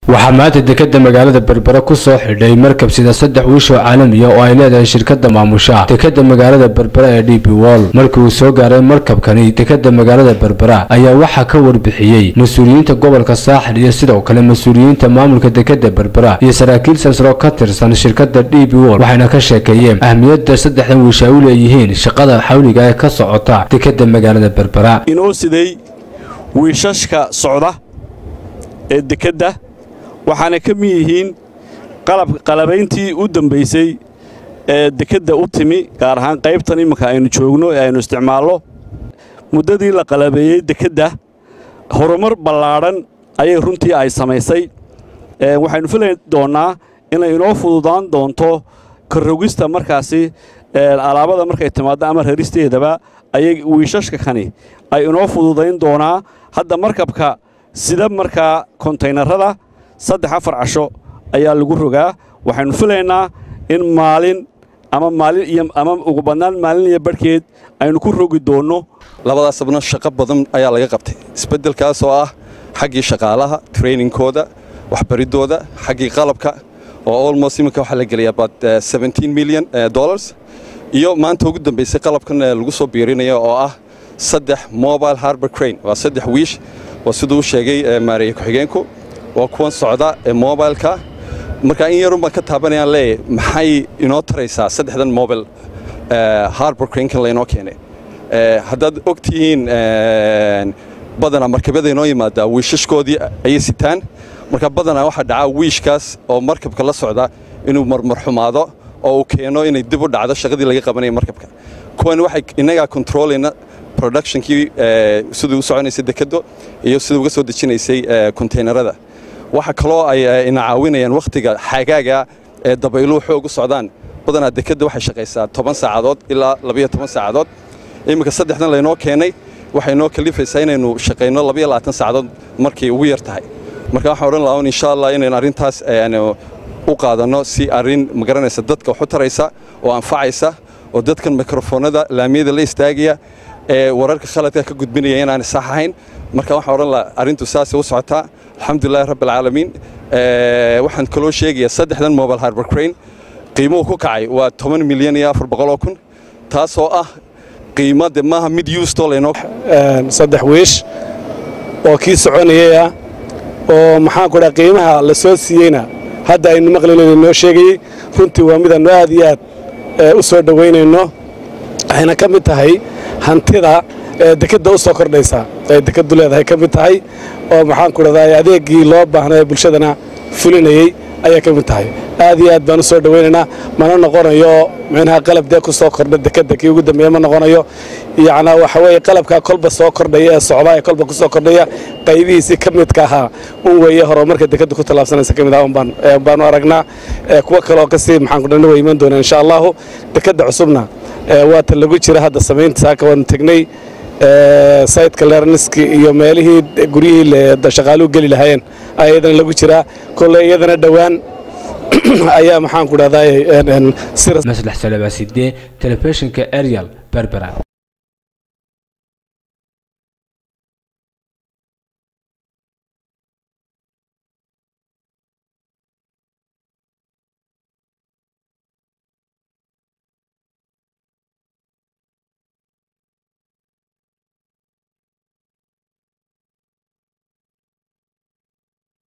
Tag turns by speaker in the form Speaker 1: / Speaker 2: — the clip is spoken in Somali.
Speaker 1: waxaa maanta dekeda magaalada berbera ku soo xidhay markab sida saddex wiish oo caalamiya oo ay leedahay shirkada maamusha dekeda magaalada berbera ee d b wol markii uu soo gaaray markabkani dekeda magaalada berbera ayaa waxaa ka warbixiyey mas-uuliyiinta gobolka saaxil iyo sidoo kale mas-uuliyiinta maamulka dekeda berbera iyo saraakiil salsaro ka tirsan shirkada d b wol waxayna ka sheekeeyeen ahmiyadda saddexdan wiish ay u leeyihiin shaqada xawliga ee ka socota dekeda magaalada berbera
Speaker 2: inoo siday wiishashka socda ee dekedda waxaana ka mid yihiin qalabayntii u dambaysay ee dekedda u timi gaar ahaan qaybtan imminka aynu joogno ee aynu isticmaalno muddadii la qalabeeyey dekedda horumar ballaadhan ayay runtii ay samaysay waxaynu filay doonnaa inay inoo fududaan doonto karrogista markaasi alaabada markay timaaddo ama raristeedaba ayay wiishashka kani ay inoo fududayn doonaa hadda markabka sida markaa kontaynarada saddex afar casho ayaa lagu rogaa waxaynu filaynaa in maalin ama maalin iyo ama ugu badnaan maalin iyo barhkeed aynu ku rogi doonno
Speaker 3: labadaasabna shaqo badan ayaa laga qabtay isbeddelkaas oo ah xaggii shaqaalaha trainingkooda waxbariddooda xaggii qalabka oo almost iminka waxaa la gelaya about milyan dollars iyo maanta ugu dambaysay qalabkan lagu soo biirinayo oo ah saddex mobile harbor crane waa saddex wiish waa siduu u sheegay maareeye ku-xigeenku waa kuwan socda ee mobileka markaa in yarun baan ka taabanayaan leeyahy maxay inoo taraysaa saddexdan mobil harbor crankan laynoo keenay haddaad og tihiin badanaa markabyada inoo yimaadaa wiishashkoodii ayay sitaan marka badanaa waxaa dhacaa wiishkaas oo markabka la socda inuu marmarxumaado oo uu keeno inay dib u dhacdo shaqadii laga qabanaya markabka kuwan waxay innagaa kontroolayna productionkii siduu u soconaysay dekeddo iyo siduu uga soo dejinaysay kontaynarada waxa kaloo ay ina caawinayaan wakhtiga xagaaga ee dabayluhu xoog u socdaan badanaa dekedda waxay shaqaysaa toban saacadood ilaa labayo toban saacadood iminka saddexdan laynoo keenay waxay noo kalifaysaa inaynu shaqayno labayo labaatan saacadood markay ugu yar tahay marka waxaan odhan lahaa insha allah inaynu arrintaas u qaadanno si arrin magaranaysa dadka wax u taraysa oo anfacaysa oo dadkan mikrofoonada laamiyada la istaagaya ee wararka khaladka ka gudbinaya inaanay sax ahayn marka waxaan odhan lahaa arrintu saasay u socotaa alxamdulilahi rabbi alcaalamiin waxaan kaloo sheegayaa saddexdan mobile harbor crane qiimuhu ku kacay waa toban milyan iyo afar boqoloo kun taasoo ah qiimo de maaha mid yuustoo laynoo
Speaker 4: saddex wiish oo kii soconayay ah oo maxaan ku dhaha qiimaha la soo siiyeyna hadda aynu maqlinayno noo sheegayey runtii waa midaannu aad iyo aad u soo dhowaynayno waxayna ka mid tahay hantida dekedda u soo kordhaysa ay dekeddu leedahay ka mid tahay oo maxaan ku dhahdaa adeeggii loo baahnaa ee bulshadana fulinayey ayay ka mid tahay aad iyo aad baan u soo dhowaynaynaa mana noqonayo micnaha qalab dee ku soo kordha dekedda kii ugu dambeeya ma noqonayo yacnaa waxa weeye qalabkaa kolba soo kordhaya ee socdaa ee kolba ku soo kordhaya qaybihiisii ka midka ahaa un weeye horumarka dekedda ku tallaabsanaysa ka mid ah unbaan baanu aragnaa kuwo kaleoo kasii maxaan ku dhanna way iman doonaa insha allahu dekedda cusubna waata lagu jira hadda samaynta saaka waanu tegnay sayidka leerniski iyo meelihii guryihii shaqaaluhu geli lahaayeen ayaa iyadana lagu jiraa kolle iyadana dhowaan ayaa maxaan ku dhahdaa
Speaker 1: maslax salabaaside telefishinka arial berbera